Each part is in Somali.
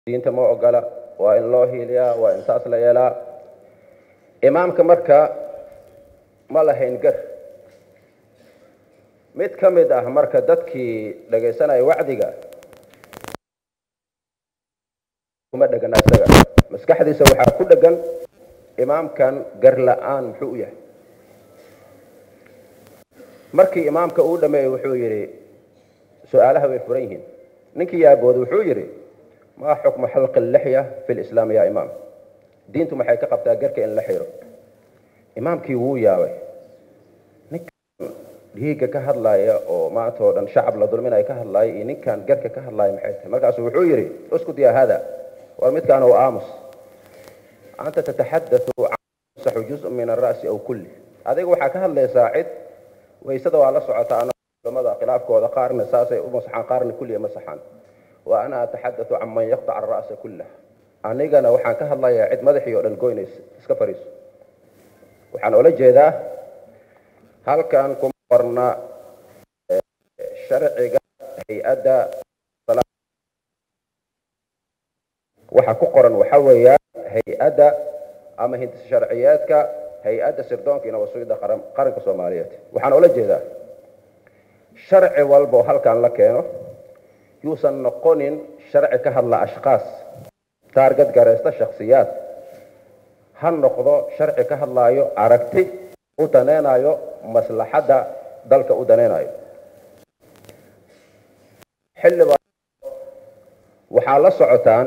diinta ma ogola waa in loo hiiliyaa waa in saas la yeelaa imaamka marka ma lahayn gar mid ka mid ah marka dadkii dhagaysanaya wacdiga kuma dhegana isaga maskaxdiisa waxaa ku dhegan imaamkan gar la-aan muxuu u yahay markii imaamka uu dhameeyey wuxuu yidhi su-aalaha way furan yihiin ninkii yaabooda wuxuu yidhi maa xukmu xalqi lixya fi lislaam ya imaam diintu maxay ka qabtaa garka in la xiro imaamkii wuu yaabay ninkan dhiigga ka hadlaaya oo maanta oo dhan shacab la dulminaya ka hadlaaya iyo ninkan garka ka hadlaaya maxay tahay markaasuu wuxuu yidhi uskud ya hada war midkaan oo aamus anta tataxadau can juz min ara'si aw kulli adiga waxaa ka hadlaysaa cid waysada waa la socotaa culamada khilaafkooda qaarna saasay u masaxaan qaarna kulliya masaxaan wa ana ataxadau can man yaqtac ara'sa kullah anigana waxaan ka hadlayaa cid madaxii oo dhan goynaysa iska fariiso waxaan ola jeedaa halkan kuma qorna sharciga hay-adda waxa ku qoran waxa weeyaan hay-adda ama hindis sharciyeedka hay-adda sirdoonka iyo nabasugidda qaranka soomaaliyeed waxaan ola jeedaa sharci walba oo halkan la keeno yuusan noqonin sharci ka hadla ashkaas taargad garaysta shaksiyaad ha noqdo sharci ka hadlaayo aragti u danaynayo maslaxadda dalka u danaynayo xildhibaan waxaa la socotaan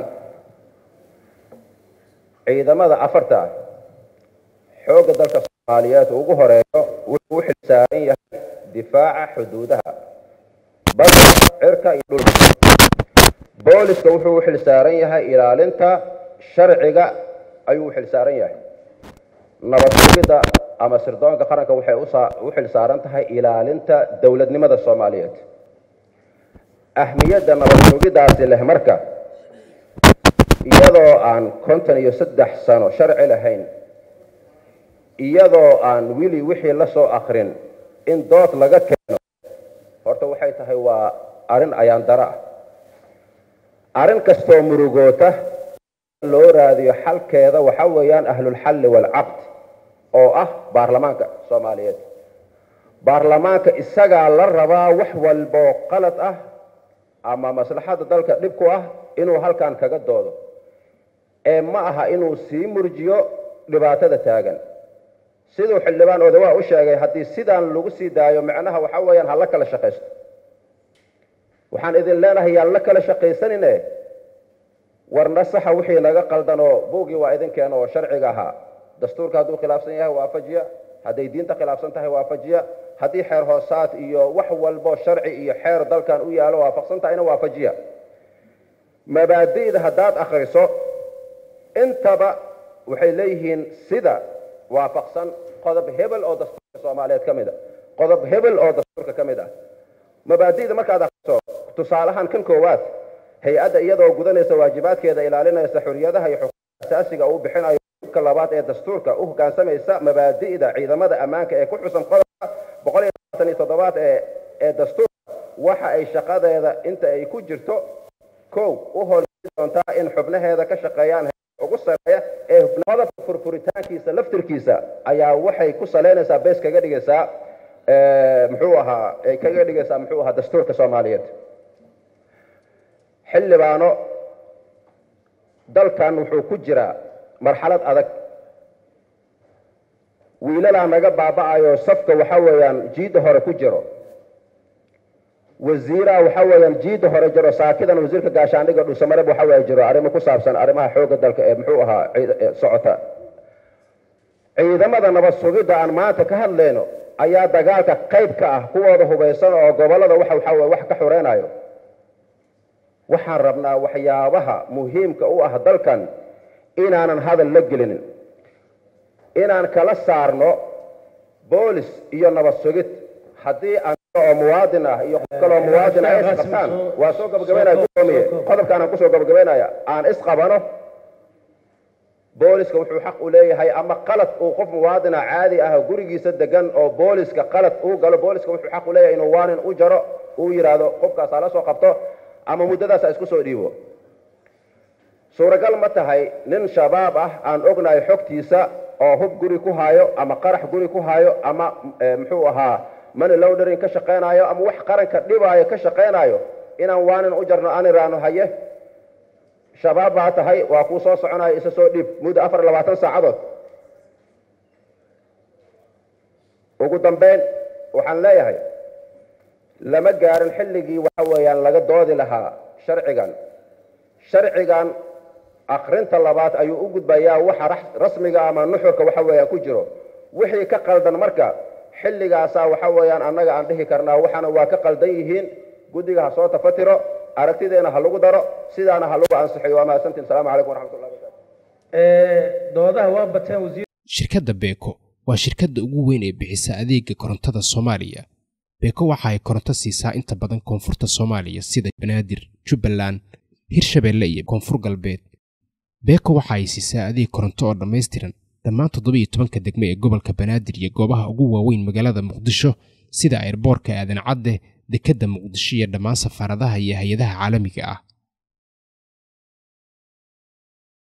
ciidamada afarta ah xoogga dalka soomaaliyeed ugu horeeyo wuxuu u xilsaaran yahay difaaca xuduudaha badda cirka iyo dhulka booliska wuxuu u xilsaaran yahay ilaalinta sharciga ayuu u xilsaaran yahay nabad sugidda ama sirdoonka qaranka waxay u xilsaaran tahay ilaalinta dowladnimada soomaaliyeed ahmiyadda nabad sugiddaasi leh marka iyadoo aan konton iyo saddex sano sharci lahayn iyadoo aan wili wixii la soo akrin in dood laga keeno horta waxay tahay waa arrin ayaan dara ah arrin kastoo murugoota loo raadiyo xalkeeda waxa weeyaan ahlulxalli waalcaqd oo ah baarlamaanka soomaaliyeed baarlamaanka isagaa la rabaa wax walboo qalad ah ama maslaxadda dalka dhib ku ah inuu halkan kaga doodo ee ma aha inuu sii murjiyo dhibaatada taagan siduu xildhibaan odawaa u sheegay haddii sidaan lagu sii daayo macnaha waxa weeyaan ha la kala shaqaysto waxaan idin leenahay yaan la kala shaqaysanine warna saxa wixii naga qaldanoo buugii waa idin keena oo sharciga ahaa dastuurka hadduu khilaafsan yahay waafajiya hadday diinta khilaafsan tahay waafajiya haddii xeer hoosaad iyo wax walbo sharci iyo xeer dalkan u yaalo waafaqsan tahayna waafajiya mabaadi'da haddaad akriso intaba waxay leeyihiin sida waafaqsan qodob hebel oo dastuurka soomaaliyeed ka mid a qodob hebel oo dastuurka ka mid ah mabaadi'da markaad akriso tusaalahaan kan koowaad hay-adda iyadoo gudanaysa waajibaadkeeda ilaalinaysa xuriyadaha iyo xuquuqda asaasiga uu bixinayo ka labaad ee dastuurka u hoggaansamaysa mabaadi'da ciidamada ammaanka ee ku xusan qodobka boqol iyo labaatan iyo toddobaad ee ee dastuurka waxa ay shaqadeeda inta ay ku jirto kow u hormari doontaa in xubnaheeda ka shaqeeyaan ugu sareeya ee qodobka furfuritaankiisa laftirkiisa ayaa waxay ku salaynaysaa bees kaga dhigaysaa muxuu ahaa ay kaga dhigaysaa muxuu ahaa dastuurka soomaaliyeed xildhibaano dalkan wuxuu ku jiraa marxalad adag wiilalaa naga baaba'ayo safka waxa weeyaan jiidda hore ku jiro wasiiraha waxa weeyaan jiidda hore jiro saakidan wasiirka gaashaandhiga dhuusamareb waxa weeye jiro arrimo ku saabsan arrimaha xoogga dalka ee muxuu ahaa socota ciidamada nabad sugidda aan maanta ka hadlayno ayaa dagaalka qayb ka ah kuwooda hubaysan oo gobollada waxa waxa weye wax ka xoreynayo waxaan rabnaa waxyaabaha muhiimka u ah dalkan inaanan hadal la gelinin inaan kala saarno boolis iyo nabad sugid haddii aan oo muwaadin ah iyo qof kaloo muwaadin ah isqabtaan waa soo gabagabaynaya gudoomiye qodobkaanaan kusoo gabagabaynaya aan isqabano booliska wuxuu xaq u leeyahay ama qalad uu qof muwaadina caadi ah gurigiisa degan oo booliska qalad uu galo booliska wuxuu xaq u leeyahay inuu waanin u jaro uu yidhaahdo qofkaas hala soo qabto ama muddadaas ha isku soo dhiibo suuragal ma tahay nin shabaab ah aan ognahay xogtiisa oo hub guri ku haayo ama qarax guri ku haayo ama muxuu ahaa money laundering ka shaqaynayo ama wax qaranka dhibaayo ka shaqaynayo inaan waanin u jarno aan iraano haye shabaab baa tahay waa kuu soo soconayo isa soo dhiib muddo afar iyo labaatan saacadood ugu dambeyn waxaan leeyahay lama gaarin xilligii waxa weeyaan laga doodi lahaa sharcigan sharcigan akrinta labaad ayuu u gudbayaa waxa rasmiga ama nuxurka waxa weeyaan ku jiro wixii ka qaldan marka xilligaasaa waxa weeyaan annaga aan dhihi karnaa waxaana waa ka qaldan yihiin guddiga ha soo tafatiro aragtideena ha lagu daro sidaana ha lagu ansixiyo waa mahadsantiin asalaamu calaykum waraxmatullahi wabarakatu doodaha waa bateen wasiir shirkadda beeko waa shirkadda ugu weyn ee bixisa adeega korontada soomaaliya beeko waxa ay koronto siisaa inta badan koonfurta soomaaliya sida banaadir jubbaland hirshabeelle iyo koonfur galbeed beeko waxa ay siisaa adeeg koronto oo dhammaystiran dhammaan toddobiiyo tobanka degme ee gobolka banaadir iyo goobaha ugu waaweyn magaalada muqdisho sida ayrboorka aadan cadde dekedda muqdisho iyo dhammaan safaaradaha iyo hay-adaha caalamiga ah